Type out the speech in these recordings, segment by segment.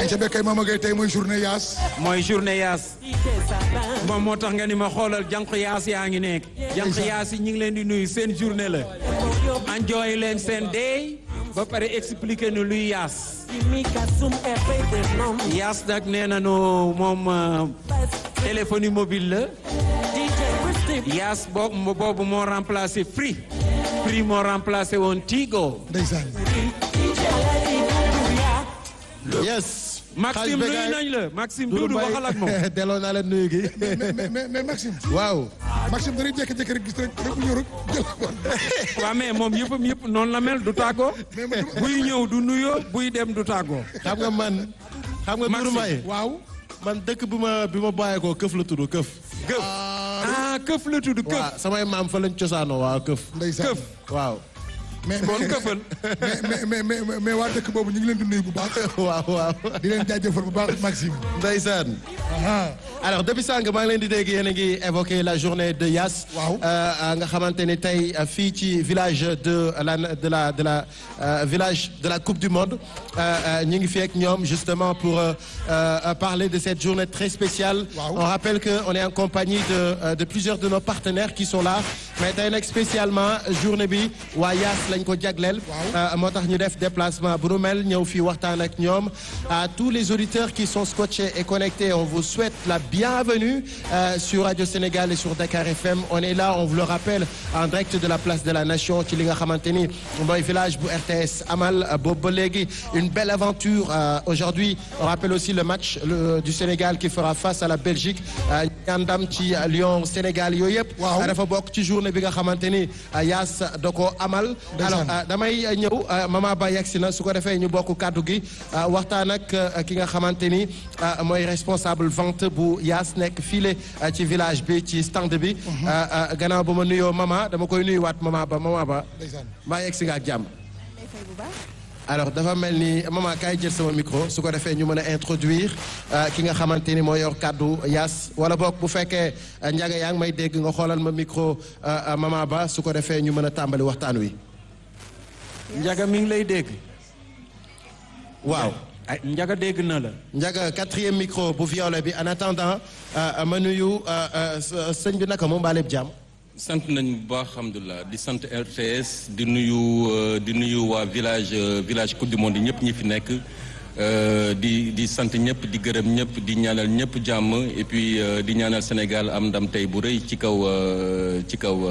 ay ca bekkay Mama Gueye tey mooy journée yaas mooy journée yaas moom moo tax nga ni ma xoolal jànq yaas yaa ngi nekk jànq yaas yi ñu ngi leen di nuyu seen journée la enjoy leen seen day ba pare expliquer nu luy yaas yaas nag nee nañu moom téléphonie mobile la yaas boobu boobu moo remplacé Free Free moo remplacé woon Tigo ndeysaan yes. Maxime nuyu nañ la Maxime Doudou waxal ak moom delloo naa leen nuyu gi. mais mais mais Maxime waaw. Maxime dañuy jékki-jékki rek gis rek rek bu ñëw rek jël ko. waaw mais moom yëppam yëpp noonu la mel du tàggoo buy ñëw du nuyoo buy dem du tàggoo xam nga man. xam nga Doudou Mbaye waaw. man dëkk bi ma bi ma bàyyeekoo këf la tudd këf. këf ah këf la tudd këf waaw samay maam fa lañ cosaanoo waaw këf. ndeysaan këf waaw. mais kon këfal mais mais mais mais mais waa dëkk boobu ñu ngi leen di nuyu bu baax. waaw waaw. di leen jaajëfal bu baax Maxime. ndeysaan. ah alors depuis sànq maa ngi leen di dégg yéen a ngi évoqué la journée de Yass. Waaw. Euh, nga xamante ni tey fii ci village de la de la de la euh, village de la coupe du monde ñu ngi fi ak ñoom justement pour euh, euh, parler de cette journée très spéciale. Waaw. on rappelle que on est en compagnie de euh, de plusieurs de nos partenaires qui sont là mais tey nag spécialement journée bi waa Yass lañ ko jagleel. Waaw. Euh, moo tax ñu def déplacement bu nu mel ñëw fii waxtaan ak ñoom à tous les auditeurs qui sont scotchés et connectés on vous souhaite la bienvenue euh, sur Radio Sénégal et sur Dakar FM on est là on vous le rappelle en direct de la place de la Nation ci li nga xamante ni mooy village bu RTS amal euh, boobu ba léegi une belle aventure euh, aujourd'hui on rappelle aussi le match le- du Sénégal qui fera face à la Belgique euh, ñaan ndam ci euh, Lyon Sénégal yooyu yëpp Waaw. dafa bokk ci journée bi nga xamante ni euh, Yass da ko amal Ndeysaan. alors damay ñëw mama ba yegsi na su ko defee ñu bokk kàddu gi waxtaan ak ki nga xamante ni mooy responsable vente bu Yass nekk file ci village bi ci stand bi gannaaw ba ma nuyoo mama dama koy nuyuwaat mama ba mama ba ndeysaan. mbaa yegsi nga ak jàmm alors dafa mel ni mama kaay jël sama micro su ko defee ñu mën a introduire ki nga xamante ni moo yor kàddu Yass wala boog bu fekkee njaga yaa ngi may dégg nga xoolal ma micro mama ba su ko defee ñu mën a tàmbali waxtaan wi njaga mi ngi lay dégg waaw ay njaga dégg na la Ndiaga quatrième micro bu violet bi en attendant euh, ma nuyu euh, euh, sëñ bi naka moom baaleb jàmm sant nañu bu baax alhamdulilah di sant RTS di nuyu euh, di nuyu waa village euh, village coupe du monde yi ñëpp ñi fi nekk euh, di di sant ñëpp di gërëm ñëpp di ñaanal ñëpp jàmm et puis euh, di ñaanal Sénégal am ndam tey bu rëy ci kaw euh, ci kaw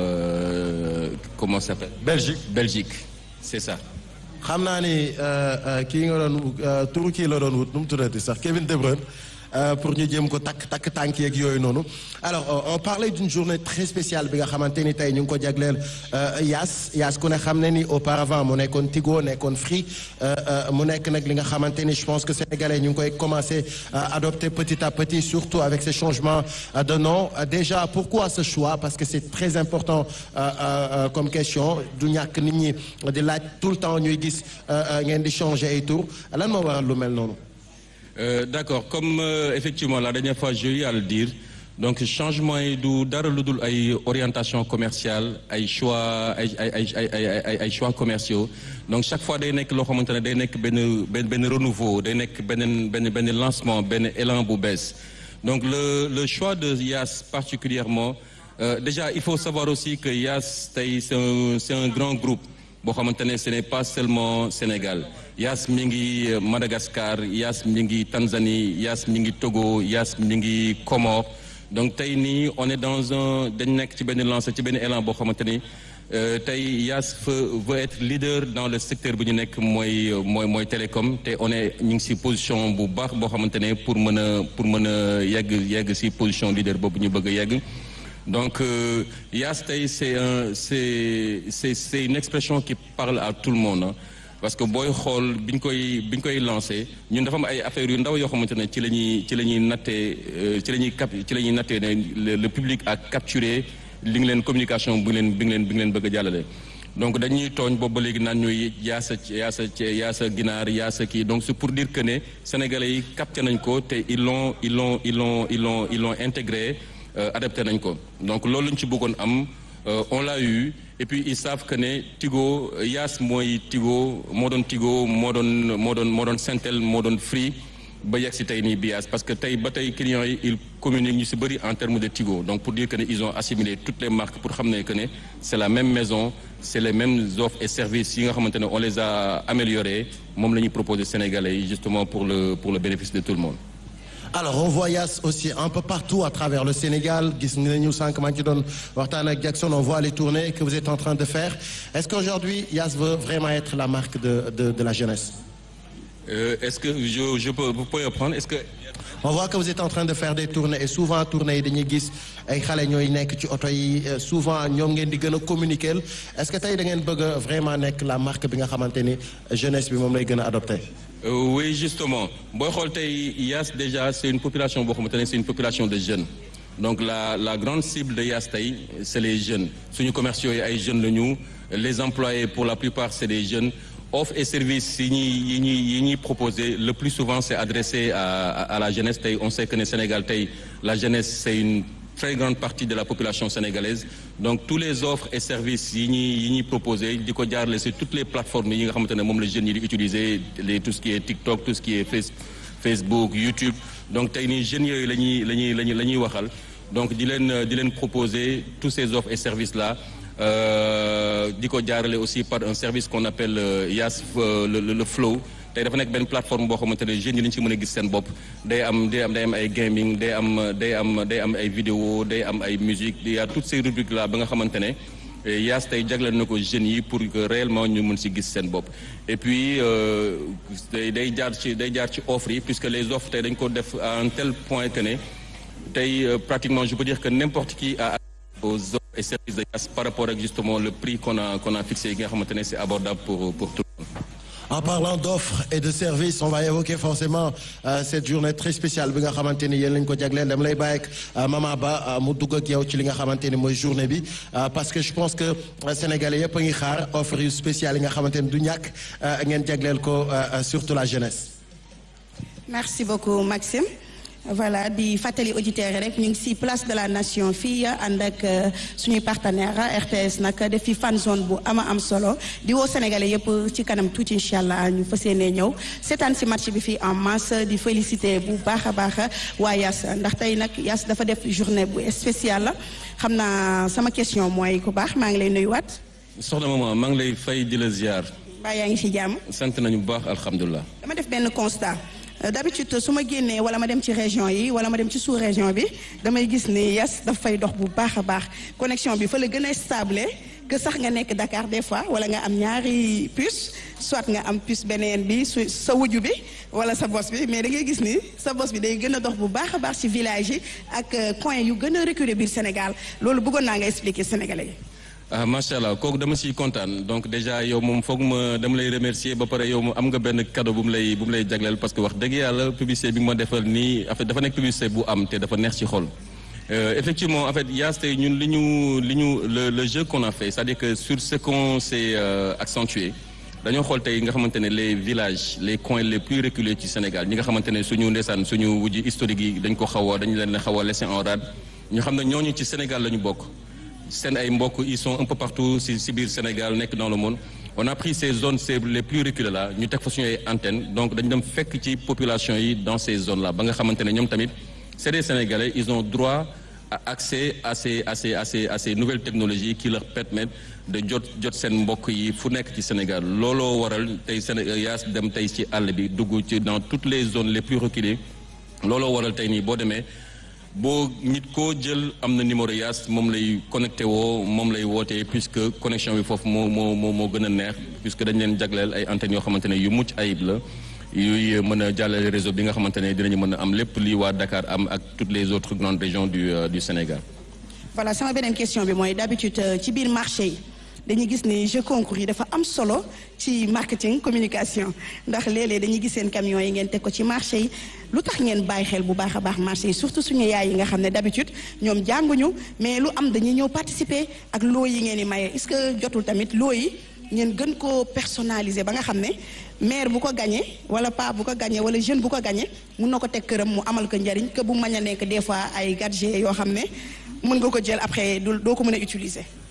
euh, comment ça s'appelle Belgique Belgique c'est ça. xam naa ni kii nga doon turu kii la doon wut nu mu tuddati sax Kevin De Bruyne euh, pour ñu jéem ko takk takk tànk yeeg yooyu noonu alors euh, on parlait d'une journée très spéciale bi nga xamante ni tey ñu ngi ko jagleel euh, Yass Yass ku ne xam ne ni auparavant mu nekkoon Tigo nekkoon Free euh, euh, mu nekk nag li nga xamante ni je pense que sénégalais ñu ngi koy commencer à adopter petit à petit surtout avec ces changements euh, de nom Euh, déjà pourquoi ce choix parce que c'est très important euh, euh, euh, comme question du ñàkk nit ñi di laaj tout le temps ñuy gis euh, euh, ngeen di changer ay tour lan moo waral lu mel noonu Euh, d'accord comme euh, effectivement la dernière fois j'ai eu à le dire donc changement yi du dara lu dul ay orientation commerciale ay choix ay ay ay ay ay ay ay choix commerciaux donc chaque fois day nekk loo xamante ne day nekk benn benn benn renouveau day nekk benn benn benn lancement benn élan bu bees donc le le choix de Yass particulièrement euh, déjà il faut savoir aussi que Yass tey c'est un c'est un grand groupe boo xamante ne ce n'est pas seulement Sénégal Yass mi ngi Madagascar Yass mi ngi Tanzanie Yass mi ngi Togo Yass mi ngi Comores donc tey nii on est dans un dañ nekk ci benn lancé ci benn élan boo xamante ni euh, tey Yass veut veut être leader dans le secteur bu ñu nekk mooy mooy mooy télécom te on est ñu ngi ci position bu baax boo xamante ne pour mën a pour mën a yegg yegg ci position leader boobu ñu bëgg a yegg. donc euh, Yass tey c'est un c'est c'est c'est une expression qui parle à tout le monde hein. parce que booy xool bi ñu koy bi ñu koy lancé ñun dafa am ay affaires yu ndaw yoo xamante ne ci la ñuy ci la ñuy nattee euh, ci la ñuy cap ci la ñuy nattee ne le, le public a capturé li ngi leen communication bi ngi leen bi ngi leen bi ngi leen bëgg a jàllale. donc dañuy tooñ boobu ba léegi naan ñuy yaasa yaasa yaasa ginaar yaasa kii donc c'est pour dire que ne sénégalais yi capté nañ ko te ils l'ont ils l'ont ils l'ont ils l'ont ils l'ont intégré euh, adapté nañ ko donc loolu lañ ci bëggoon am euh, on l'a eu et puis ils savent que ne Tigo Yass mooy Tigo moo doon Tigo moo doon moo doon moo doon Sentel moo doon Free ba yegg si tey nii Bias parce que tey ba tey clients yi ils communiquent ñu si bëri en termes de Tigo donc pour dire que ne ils ont assimilé toutes les marques pour xam ne que ne c'est la même maison c'est les mêmes offres et services yi nga xamante ne on les a améliorés moom la ñuy proposer Sénégalais yi justement pour le pour le bénéfice de tout le monde. alors on voit Yass aussi un peu partout à travers le Sénégal gis nañu sànq maa ngi ci doon waxtaan ak Jackson on voit les tournées que vous êtes en train de faire est-ce qu'aujourd'hui Yass veut vraiment être la marque de de de la jeunesse. Euh, est-ce que je je peux vous pouvez reprendre est-ce que. on voit que vous êtes en train de faire des tournées et souvent tournées yi dañuy gis ay xale ñooy nekk ci oto yi souvent ñoom ngeen di gën a communiquer est-ce que tey da ngeen bëgg a vraiment nekk la marque bi nga xamante ni jeunesse bi moom lay gën a adopté. Euh, oui justement booy xool tey Yass déjà c'est une population boo xamante ne c'est une population de jeunes donc la la grande cible de Yass tey c'est les jeunes suñu commerciaux yi ay jeunes la ñu les employés pour la plupart c'est des jeunes. offres et services yi ñuy yi ñuy yi ñuy proposé le plus souvent c'est adressé à, à à la jeunesse tey on sait que ne Sénégal tey la jeunesse c'est une très grande partie de la population sénégalaise donc tous les offres et services yi ñuy yi ñuy proposé di ko jaarale sur toutes les plateformes yi nga xamante ne moom la jeunes yi di utiliser les tout ce qui est TikTok tout ce qui est face Facebook YouTube donc tey nii jeunes yooyu la ñuy la ñuy la ñuy la ñuy waxal donc di leen di leen proposer tous ces offres et services là di ko jaarale aussi par un service qu'on appelle euh, Yass euh, le, le le Flow tey dafa nekk benn plateforme boo xamante ne jeunes yi lañu ci mën a gis seen bopp day am day am day am ay gaming day am day am day am ay vidéo day am ay musique il y a toutes ces rubriques là ba nga xamante ne Yass tey jagleel na ko jeunes yi pour que réellement ñu mën ci gis seen bopp et puis day day jaar ci day jaar ci offre yi puisque les offres tey dañ ko def à un tel point que ne tey pratiquement je peux dire que n'importe qui a aux offres et services de Yass par rapport ak justement le prix qu'on a qu'on a fixé yi nga xamante ne c'est abordable pour pour tout le monde. En parlant d'offres et de services on va évoquer forcément euh, cette journée très spéciale bi nga xamante ni yéen lañ ko jagleel dama lay bàyyi ak Mama Ba mu dugg ak yow ci li nga xamante ni mooy journée bi parce que je pense que sénégalais yëpp a ngi xaar offre yu spéciales yi nga xamante ni du ñàkk ngeen jagleel ko surtout la jeunesse. merci beaucoup Maxime. voilà di fàttali auditeurs yi rek ñu ngi ci place de la nation fii ànd ak suñuy partenaire RTS nag def fi fan zone bu ama am solo di woo sénégalais yëpp ci kanam tuuti incha allah ñu fas yéenee ñëw seetaan ci match bi fii en masse di féliciter bu baax a baax waa Yass ndax tey nag Yass dafa def journée bu spéciale la xam naa sama question mooy ku baax maa ngi lay nuyuwaat. soxna maman maa ngi lay fay di la ziar. mbaa yaa ngi ci jàmm. sant nañu bu baax alhamdulilah. dama def benn constat. d'habitude su ma génnee wala ma dem ci région yi wala ma dem ci sous région bi damay gis ni Yass daf fay dox bu baax a baax connexion bi fa la gën a stable que sax nga nekk Dakar des fois wala nga am ñaari puce soit nga am puce beneen bi su sa wuju bi wala sa bos bi mais da ngay gis ni sa bos bi day gën a dox bu baax a baax ci village yi ak coin yu gën a reculé biir Sénégal loolu bëggoon naa nga expliquer Sénégalais yi. ah macha allah kooku dama siy kontaan donc déjà yow moom foog ma dama lay remercier ba pare yow mu am nga benn cadeau bu mu lay bu mu lay jagleel parce que wax dëgg yàlla publicité bi ma defal nii en fait dafa nekk publicité bu am te dafa neex ci xol. effectivement en fait Yass tey ñun li ñu li ñu le le jeu qu'on a fait c'est-à-dire que sur ce qu'on s'est euh, accentué dañoo xool tey nga xamante ne les villages les coins les plus reculés ci Sénégal ñi nga xamante ne suñu ndeysaan suñu wujji historique yi dañ ko xaw a dañu leen xaw a laisser en rade ñu xam ne ñooñu ci Sénégal la ñu bokk. seen ay mbokk ils sont un peu partout ci ci biir Sénégal nekk dans le monde on a pris ces zones c'est les plus reculées là ñu teg fa suñu ay antennes donc dañu dem fekk ci population yi dans ces zones là ba nga xamante ne ñoom tamit c'est des Sénégalais ils ont droit à accès à ces à ces à ces à ces nouvelles technologies qui leur permettent de jot jot seen mbokk yi fu nekk ci Sénégal looloo waral tey Sénégal Yass dem tey ci àll bi dugg ci dans toutes les zones les plus reculées looloo waral tey nii boo demee. boo nit koo jël am na numéro Yass moom lay connecté woo moom lay wootee puisque connexion bi foofu moo moo moo moo gën a neex puisque dañ leen jagleel ay antennes yoo xamante ne yu mucc ayib la yuy mën a jàllale réseau bi nga xamante ne dinañu mën a am lépp lii waa Dakar am ak toutes les autres grandes régions du du Sénégal. voilà sama beneen question bi mooy d'habitude ci biir marché yi dañuy gis ni jeu concours yi dafa am solo ci marketing communication ndax léeg-léeg dañuy gis seen camions yi ngeen teg ko ci marché yi lu tax ngeen bàyyi xel bu baax a baax marché yi surtout suñu yaay yi nga xam ne d'habitude ñoom jànguñu mais lu am dañuy ñëw participer ak loo yi ngeen di maye est-ce que jotul tamit loo yi ngeen gën koo personnaliser ba nga xam ne maire bu ko gagné wala pa bu ko gagné wala jeune bu ko gagné mun na ko teg këram mu amal ko njariñ que bu mañ a nekk des fois ay gadgets yoo xam ne mën nga ko jël après du doo ko mën a utiliser.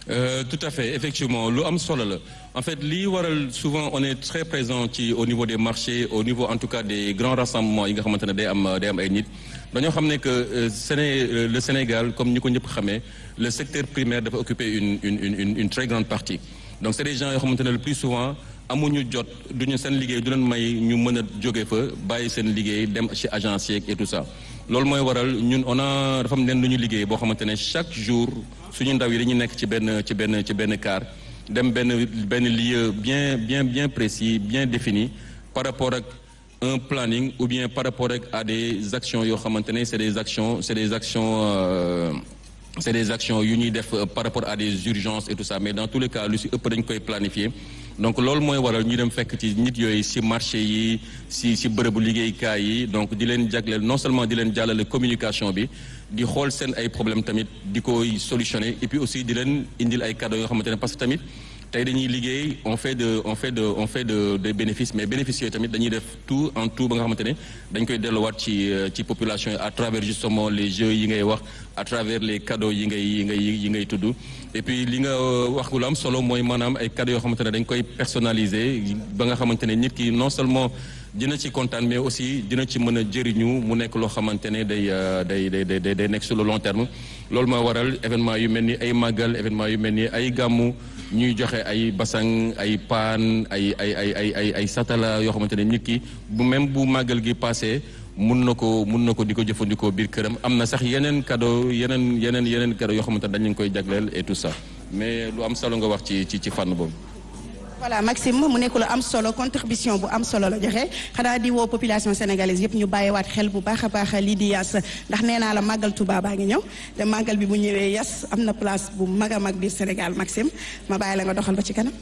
Euh, tout à fait effectivement lu am solo la en fait lii waral souvent on est très présent ci au niveau des marchés au niveau en tout cas des grands rassemblements yi nga xamante ne day am day am ay nit dañoo xam ne que euh, Séné euh, le Sénégal comme ñi ko ñëpp xamee le secteur primaire dafa occuper une une une une une très grande partie donc c'est des gens yoo xamante ne le plus souvent amuñu jot duñu seen liggéey du leen may ñu mën a jóge fa bàyyi seen liggéey dem ci agence yeeg et tout ça loolu mooy waral ñun on a dafa am leen lu ñu liggéey boo xamante ne chaque jour suñu ndaw yi dañuy nekk ci benn ci benn ci benn car dem benn benn lieu bien bien bien précis bien défini par rapport ak un planning ou bien par rapport ak à des actions yoo xamante ne c'est des actions c'est des actions euh, c'est des actions yu ñuy def euh, par rapport à des urgences et tout ça mais dans tous les cas lu ci ëpp dañ koy planifier donc loolu mooy waral ñu dem fekk ci nit yooyu ci marché yi ci ci bërëbu liggéeykaay yi donc di leen jagleel non seulement di leen jàllale communication bi di xool seen ay problème tamit di koy solutionner et puis aussi di leen indil ay cadeaux yoo xamante ne parce que tamit tey dañuy liggéey on fait de on fait de on fait de des bénéfices mais bénéfices yooyu tamit dañuy def tout en tout ba nga xamante ne dañ koy delluwaat ci ci population yi à travers justement les jeux yi ngay wax à travers les cadeaux yi ngay yi ngay yi ngay tudd et puis li nga wax lu am solo mooy maanaam ay cadeaux yoo xamante ne dañ koy personnaliser ba nga xamante ne nit ki non seulement dina ci kontaan mais aussi dina ci mën a jëriñu mu nekk loo xamante ne day day day day day nekk sur le long terme loolu moo waral événement yu mel ni ay màggal événement yu mel ni ay gàmmu ñuy joxe ay basang ay paan ay ay ay ay ay ay satala yoo xamante ne nit ki bu même bu màggal gi passé mun na ko mun na ko di ko jëfandikoo biir këram am na sax yeneen cadeau yeneen yeneen yeneen cadeau yoo xamante ne dañ leen koy jagleel et tout ça mais lu am solo nga wax ci ci ci fànn boobu. voilà Maxime mu nekk lu am solo contribution bu am solo la joxe xanaa di woo population sénégalaise yëpp ñu bàyyiwaat xel bu baax a baax lii di yas ndax nee naa la màggal Touba baa ngi ñëw te màggal bi bu ñëwee yas am na place bu mag a mag biir Sénégal Maxime ma bàyyi la nga doxal ba ci kanam.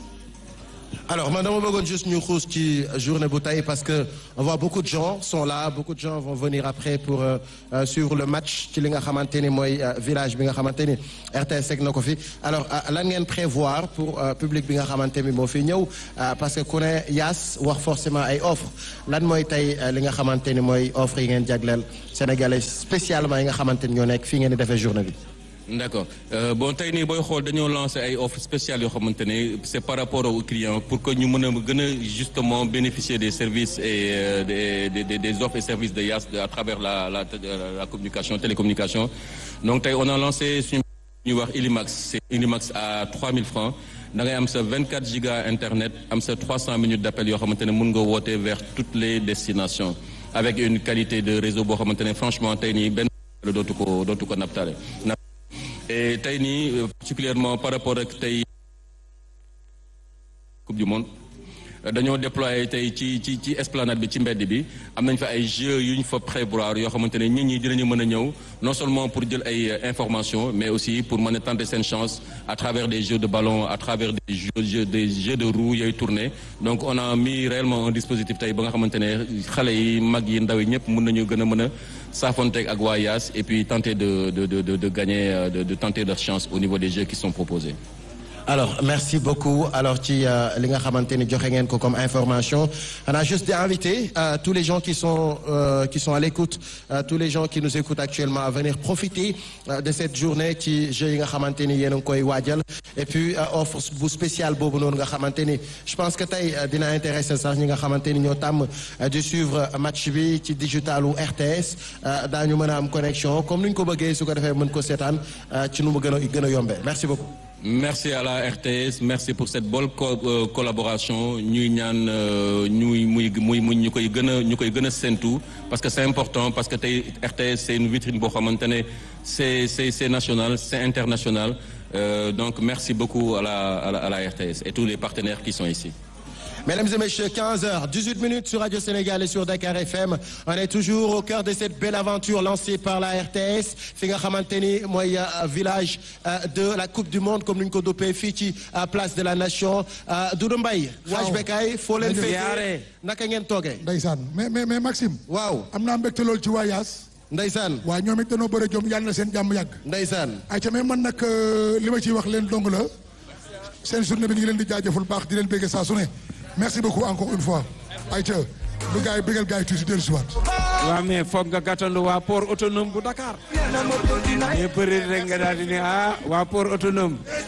alors man dama bëggoon juste ñu xuus ci journée bu tey parce que on voit beaucoup de gens sont là beaucoup de gens vont venir après pour euh, euh, suivre le match ci li nga xamante ni mooy euh, village bi nga xamante ni RTS teg na ko fi alors lan ngeen prévoir pour public bi nga xamante ni moo fi ñëw parce que ku ne yaas wax forcément ay offre lan mooy tey li nga xamante ni mooy offre yi ngeen jagleel sénégalais spécialement yi nga xamante ni ñoo nekk fii ngeen di defee journée bi. d'accord euh, bon tey nii booy xool dañoo lancé ay offres spéciales yoo xamante ne c'est par rapport aux clients pour que ñu mën a gën a justement bénéficier des services et euh, des, des des offres et services de YAS à travers la la la communication télécommunication donc tey on a lancé suñu ñuy wax Ilimax c'est Ilimax à 3000 francs da ngay am sa 24 giga internet am sa 300 minutes d'appel yoo xamante ne mën nga woote vers toutes les destinations avec une qualité de réseau boo xamante ne franchement tey nii benn dootu ko dootu ko naptale et tey nii particulièrement par rapport ak tey coupe du monde dañoo déployer tey ci ci ci esplanade bi ci mbedd bi am nañ fa ay jeux yu ñu fa prévoir yoo xamante ne nit ñi dinañu mën a ñëw non seulement pour jël ay informations mais aussi pour mën a tenter seen chance à travers des jeux de ballon à travers des jeux des jeux de roues yooyu tourner donc on a mis réellement un dispositif tey ba nga xamante ne xale yi mag yi ndaw yi ñëpp mën nañu gën a mën a s'affronter ak waa YAS et puis tenter de de de de de gagner de de tenter leur chance au niveau des jeux qui sont proposés. alors merci beaucoup alors ci li nga xamante ni joxe ngeen ko comme information on a juste d'inviter euh, tous les gens qui sont euh, qui sont à l'écoute euh, tous les gens qui nous écoutent actuellement à venir profiter de cette journée ci jeux yi nga xamante ni yéen a ngi koy waajal et puis offre bu spécial boobu noonu nga xamante ni je pense que tey dina intéresser sax ñi nga xamante ni ñoo tàmm di suivre match bi ci digital ou RTS daañu mën a am connexion comme ni ñu ko bëggee su ko defee mën ko seetaan ci nu mu gën a gën a yombee merci beaucoup. merci à la RTS merci pour cette bonne co euh, collaboration ñuy ñaan ñuy muy muy muy ñu koy gën a ñu koy gën a séntu parce que c'est important parce que tey RTS c'est une vitrine boo xamante ne c'est c'est c'est national c'est international euh, donc merci beaucoup à la, à la à la RTS et tous les partenaires qui sont ici. Mesdames et messieurs, 15h, 18 minutes sur Radio Sénégal et sur Dakar FM. On est toujours au cœur de cette belle aventure lancée par la RTS. fi nga xamante ni mooy village de la Coupe du Monde comme ni ñu ko duppee fii ci place de la Nation Doudou Mbaye. waaw Waj Bekay foo leen fekkee naka ngeen toogee. ndeysaan mais mais mais Maxime. waaw am naa mbégte lool ci waa Yaas. ndeysaan waa ñoom it dañoo bëre jom yàlla na seen jàmm yàgg. ndeysaan ayca mais man nag li ma ciy wax leen dong la seen journée bi ñu ngi leen di jaajëful baax di leen bégge saa su ne merci beaucoup encore une fois ayca lu gars yi bégal gars yi tuuti dellu si waat. waaw mais foog nga gàttandu waa port autonome bu Dakar. mais bëri rek nga daal di ne ah waa port autonome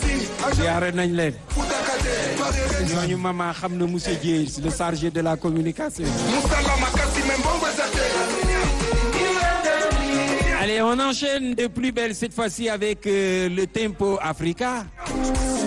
ziare nañ leen ñooñu mama xam na monsieur Dieye le chargé de la communication Allez, on enchaîne de plus belle cette fois-ci avec euh, le Tempo Africa.